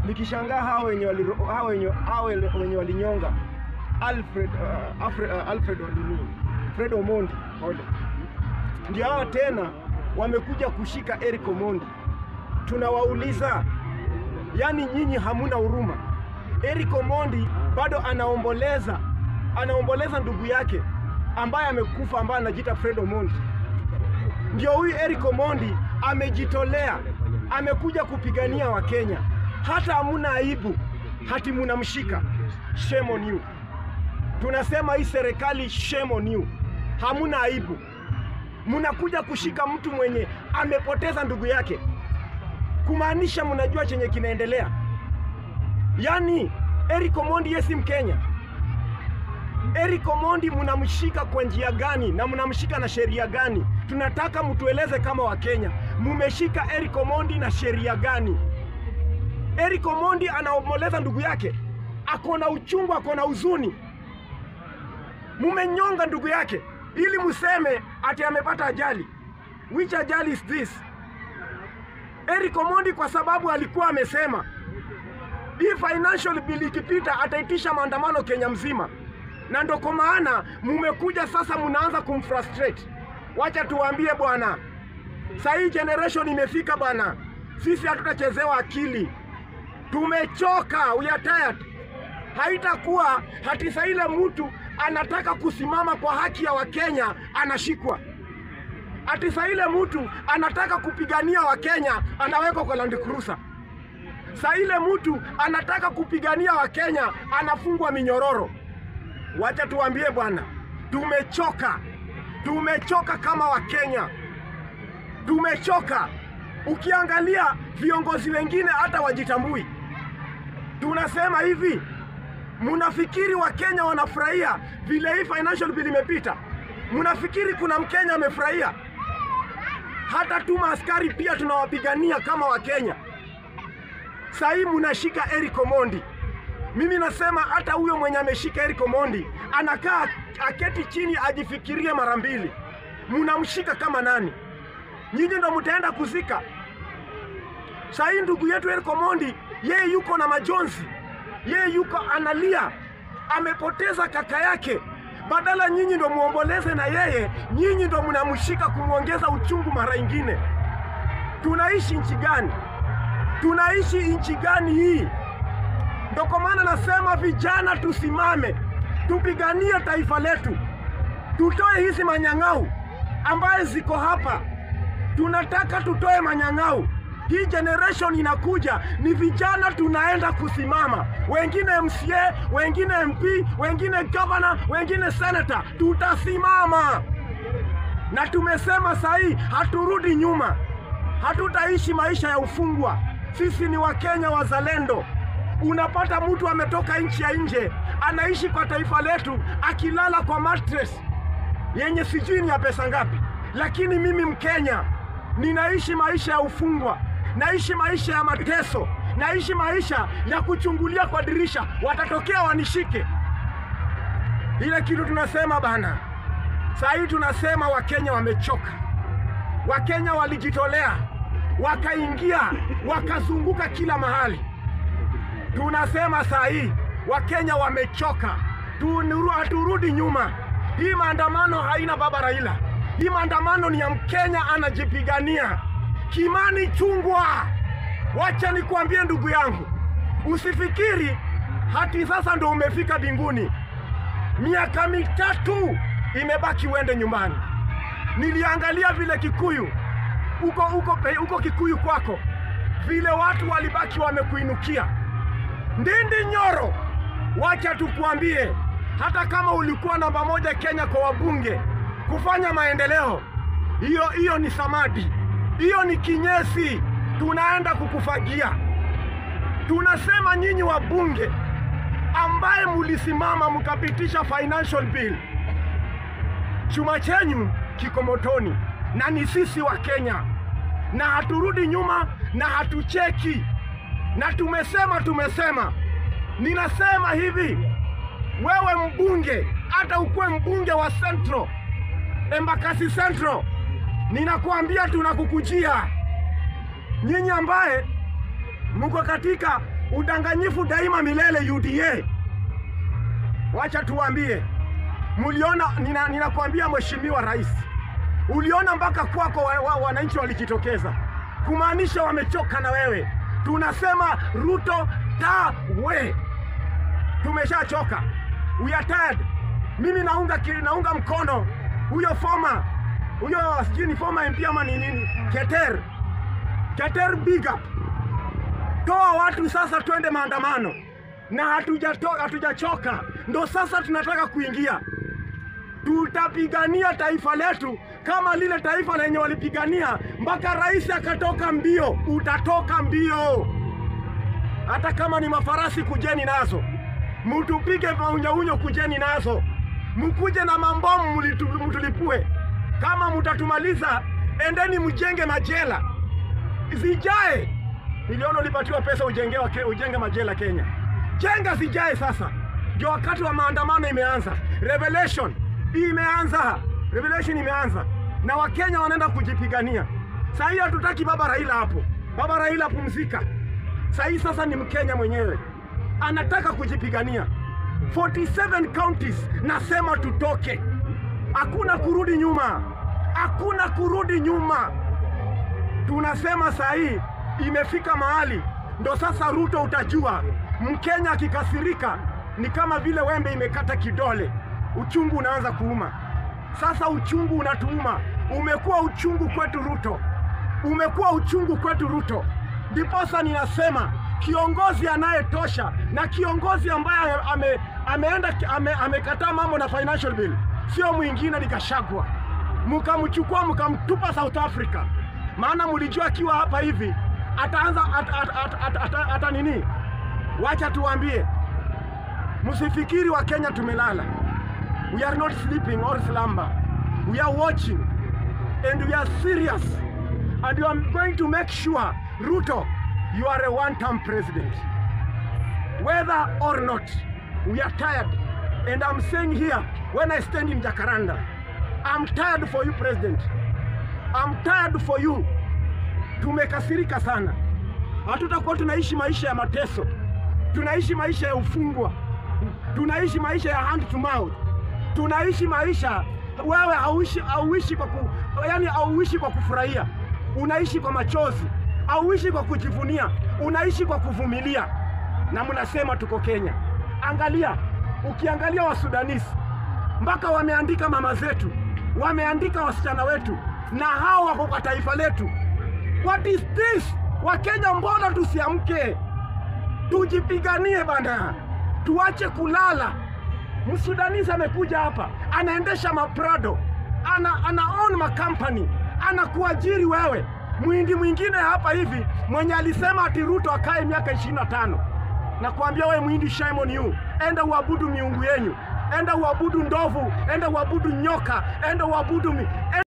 nikishangaa hao wenye wali, hao wenye, hao wenye walinyonga Alfred uh, Alfred, uh, Alfred Olini Fred Omondi pole, ndio hawa tena wamekuja kushika Eric Omondi. Tunawauliza, yani nyinyi hamuna huruma? Eric Omondi bado anaomboleza, anaomboleza ndugu yake ambaye amekufa, ambaye anajiita Fred Omondi. Ndio huyu Eric Omondi amejitolea, amekuja kupigania Wakenya, hata hamuna aibu, hati munamshika. Shame on you. Tunasema hii serikali, shame on you, hamuna aibu. Munakuja kushika mtu mwenye amepoteza ndugu yake, kumaanisha mnajua chenye kinaendelea. Yaani Eric Omondi yeye si Mkenya. Eric Omondi mnamshika kwa njia gani na mnamshika na sheria gani? Tunataka mtueleze kama Wakenya, mumeshika Eric Omondi na sheria gani? Eric Omondi anaomboleza ndugu yake, ako na uchungu, ako na huzuni. Mumenyonga ndugu yake ili museme ati amepata ajali. Which ajali is this? Eric Omondi kwa sababu alikuwa amesema hii financial bill ikipita ataitisha maandamano Kenya mzima, na ndo kwa maana mumekuja sasa, munaanza kumfrustrate. Wacha tuwaambie bwana, saa hii generation imefika bwana, sisi hatutachezewa akili, tumechoka, we are tired. Haitakuwa hati saa ile mtu anataka kusimama kwa haki ya Wakenya anashikwa, ati saa ile mtu anataka kupigania Wakenya anawekwa kwa Land Cruiser saa ile mtu anataka kupigania Wakenya anafungwa minyororo. Wacha tuambie bwana, tumechoka, tumechoka kama Wakenya, tumechoka. Ukiangalia viongozi wengine hata wajitambui. Tunasema hivi, mnafikiri Wakenya wanafurahia vile hii financial bill imepita? Mnafikiri kuna Mkenya amefurahia? Hata tuma askari pia tunawapigania kama Wakenya. Saa hii munashika Eric Omondi. Mimi nasema hata huyo mwenye ameshika Eric Omondi anakaa aketi chini ajifikirie mara mbili. Munamshika kama nani? Nyinyi ndo mtaenda kuzika. Saa hii ndugu yetu Eric Omondi yeye yuko na majonzi, yeye yuko analia, amepoteza kaka yake. Badala nyinyi ndo muomboleze na yeye, nyinyi ndo mnamshika kumwongeza uchungu mara ingine. Tunaishi nchi gani? Tunaishi nchi gani hii? Ndo kwa maana nasema vijana, tusimame tupiganie taifa letu, tutoe hizi manyang'au ambaye ziko hapa. Tunataka tutoe manyang'au. Hii generation inakuja, ni vijana tunaenda kusimama, wengine MCA, wengine MP, wengine governor, wengine senator. Tutasimama na tumesema sahii, haturudi nyuma, hatutaishi maisha ya ufungwa. Sisi ni Wakenya wazalendo. Unapata mtu ametoka nchi ya nje anaishi kwa taifa letu akilala kwa mattress yenye sijui ni ya pesa ngapi, lakini mimi Mkenya ninaishi maisha ya ufungwa, naishi maisha ya mateso, naishi maisha ya kuchungulia kwa dirisha, watatokea wanishike. Ile kitu tunasema bana, saa hii tunasema Wakenya wamechoka, Wakenya walijitolea wakaingia wakazunguka kila mahali. Tunasema saa hii Wakenya wamechoka, haturudi nyuma. Hii maandamano haina baba Raila, hii maandamano ni ya Mkenya anajipigania. Kimani Chungwa, wacha nikuambie ndugu yangu, usifikiri hati sasa ndo umefika binguni. Miaka mitatu imebaki uende nyumbani. Niliangalia vile Kikuyu uko uko uko Kikuyu kwako, vile watu walibaki wamekuinukia. Ndindi Nyoro, wacha tukuambie, hata kama ulikuwa namba moja Kenya kwa wabunge kufanya maendeleo, hiyo hiyo ni samadi, hiyo ni kinyesi, tunaenda kukufagia. Tunasema nyinyi wabunge ambaye mulisimama mkapitisha financial bill, chuma chenyu kiko motoni na ni sisi wa Kenya, na haturudi nyuma na hatucheki, na tumesema tumesema. Ninasema hivi, wewe mbunge, hata ukuwe mbunge wa Central, Embakasi Central, ninakuambia tunakukujia. Nyinyi ambaye mko katika Udanganyifu daima milele UDA. Wacha tuambie, muliona, nina, ninakwambia Mheshimiwa Rais, uliona mpaka kwako wa, wa, wananchi walijitokeza kumaanisha wamechoka na wewe. Tunasema Ruto tawe, tumeshachoka, we are tired. Mimi naunga, ki- naunga mkono huyo former huyo sijui ni former MP ama ni nini, Keter Keter, big up toa watu sasa, twende maandamano na hatujato- hatujachoka, ndo sasa tunataka kuingia. Tutapigania taifa letu kama lile taifa lenye walipigania mpaka rais akatoka mbio. Utatoka mbio, hata kama ni mafarasi, kujeni nazo, mutupige maunyaunyo, kujeni nazo, mkuje na mambomu mlitu- mtulipue. Kama mutatumaliza, endeni mjenge majela zijae milioni ulipatiwa pesa ujengewa ke, ujenge majela Kenya. Jenga zijae sasa, ndio wakati wa maandamano imeanza. Revelation imeanza, revelation imeanza, na Wakenya wanaenda kujipigania. Saa hii hatutaki baba Raila hapo. Baba Raila pumzika. Saa hii sasa ni Mkenya mwenyewe anataka kujipigania. 47 counties, nasema tutoke, hakuna kurudi nyuma, hakuna kurudi nyuma tunasema saa hii imefika mahali ndo sasa Ruto utajua Mkenya akikasirika ni kama vile wembe imekata kidole, uchungu unaanza kuuma. Sasa uchungu unatuuma, umekuwa uchungu kwetu Ruto, umekuwa uchungu kwetu Ruto. Ndiposa ninasema kiongozi anayetosha na kiongozi ambaye ame, ameenda ame, amekataa mambo na financial bill sio mwingine ni Gachagua. Mkamchukua mkamtupa South Africa, maana mlijua akiwa hapa hivi ataanza at, at, at, at, at, at, at, nini. Wacha tuwaambie, msifikiri wa Kenya tumelala. We are not sleeping or slumber. We are watching and we are serious and we are going to make sure Ruto, you are a one-term president. Whether or not, we are tired. And I'm saying here, when I stand in Jacaranda, I'm tired for you, President. I'm tired for you. Tumekasirika sana, hatutakuwa tunaishi maisha ya mateso, tunaishi maisha ya ufungwa, tunaishi maisha ya hand to mouth, tunaishi maisha wewe hauishi, hauishi kwa ku, yani hauishi kwa kufurahia, unaishi kwa machozi, hauishi kwa kujivunia, unaishi kwa kuvumilia, na mnasema tuko Kenya. Angalia, ukiangalia Wasudanisi mpaka wameandika mama zetu, wameandika wasichana wetu, na hao wako kwa taifa letu. What is this? Wakenya, mbona tusiamke tujipiganie bana, tuache kulala. Msudanisi amekuja hapa anaendesha maprado, ana, ana own makampani, anakuajiri wewe. Mwindi mwingine hapa hivi mwenye alisema ati Ruto akae miaka 25 na kuambia wewe mwindi, shame on you, enda uabudu miungu yenyu, enda uabudu ndovu, enda uabudu nyoka, enda uabudu mi,